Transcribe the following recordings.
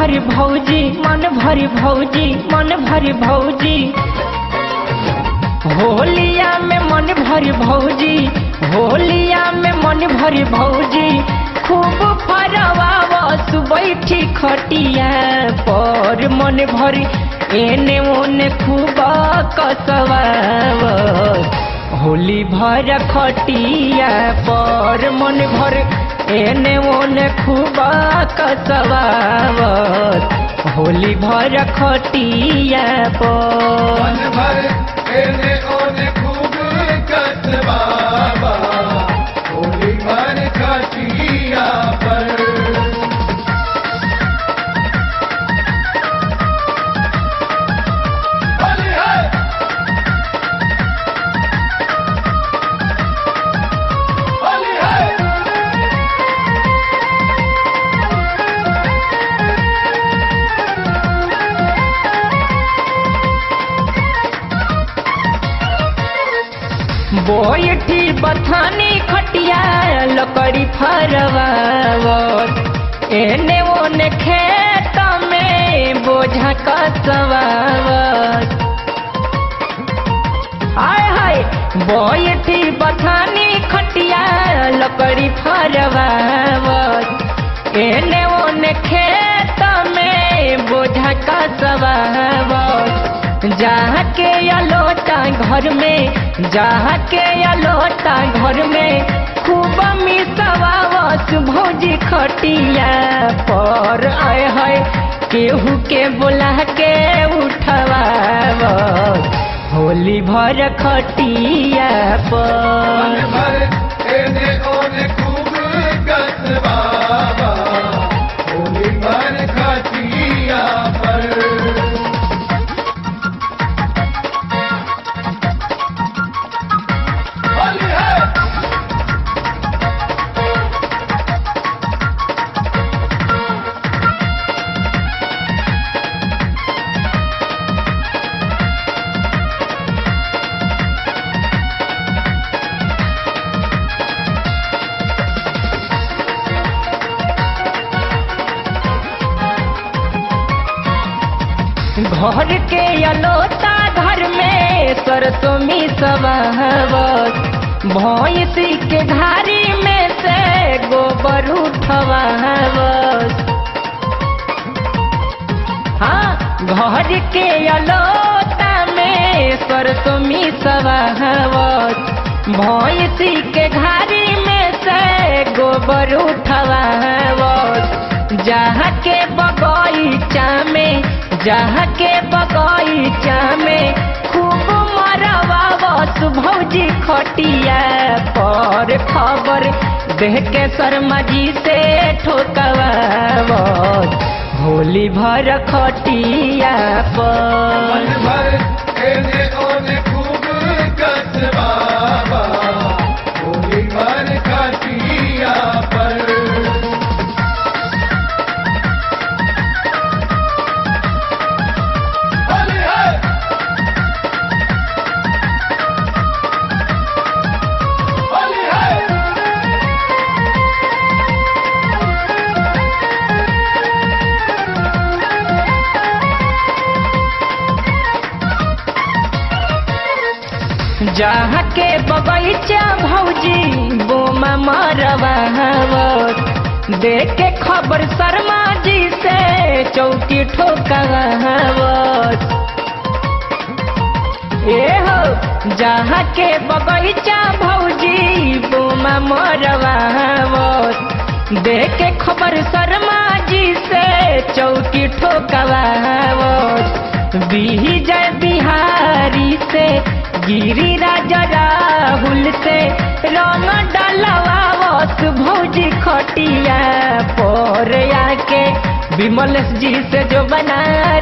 भरी भौजी मन भरी भौजी मन भरी भौजी होलिया में मन भरी भौजी होलिया में मन भरी भौजी खूब फरवावस बैठी खटिया पर मन भरी एने ओने खूब कसवावस होली भर खटिया पर मन भर एने ओने खूब कसवावस होली भर खटिया पर मन भर एने ओने खूब कसबाबा होली भर खटिया पर होली है होली है बोयठी बथानी खटिया लकड़ी फरवावत एने ओने खेत में बोझा कसवावत हाय हाय बोयठी बथानी खटिया लकड़ी फरवावत एने ओने खेत में बोझा कसवावत जहाँ के अलोटा घर में जहाँ के अलोटा घर में खूब मिसवावत भौजी खटिया पर आए है केहू के बोला के उठवावत होली भर खटिया मन पर भर एने ओने खूब कसबाबा होली भर खटिया पर होली है घर के अलोता घर में सरसों मिसवावत भैंस के घारी में से गोबर उठवावत हाँ घर के अलोता में सरसों मिसवावत भैंस के घारी में से गोबर उठवावत जहाँ के बगीचा में जहाँ के बगीचा में खूब मरवावत भौजी खटिया पर खबर देह के शर्मा जी से ठोकवावत होली भर खटिया मन पर भर एने ओने खूब कसबाबा होली भर खटिया पर होली है होली है जहाँ के बगीचा भौजी बोमा मरवावत देख के खबर शर्मा जी से चौकी ठोकावत ए हो जहाँ के बगीचा भौजी बोमा मरवावत देख के खबर शर्मा जी से चौकी ठोकावत विजय बिहारी से गिरी राजा राहुल से रंग डलवावत भौजी खटिया पर आके विमल जी से जो बना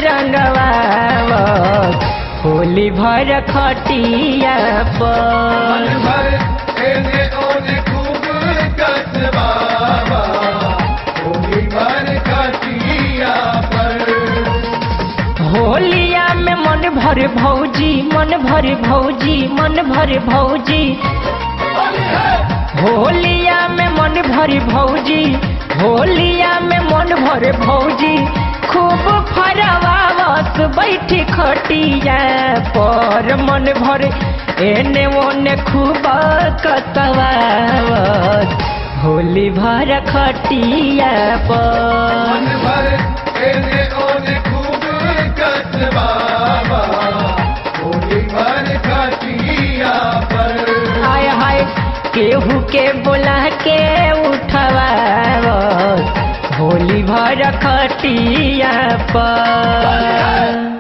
रंगवावत होली भर खटिया मन पर भर एने ओने खूब कसबाबा होली भर खटिया पर होलिया में मन भर भौजी मन भर भौजी मन भर भौजी होली है होलिया में मन भरी भौजी होलिया में मन भरे भौजी खूब फरवावत बैठी खटिया पर मन भरे एने ओने खूब कतवावत होली भर खटिया पर मन भर एने ओने खूब कसबाबा होली भर खटिया पर हाय हाय केहू के बोला के उठवावत होली भर खटिया पर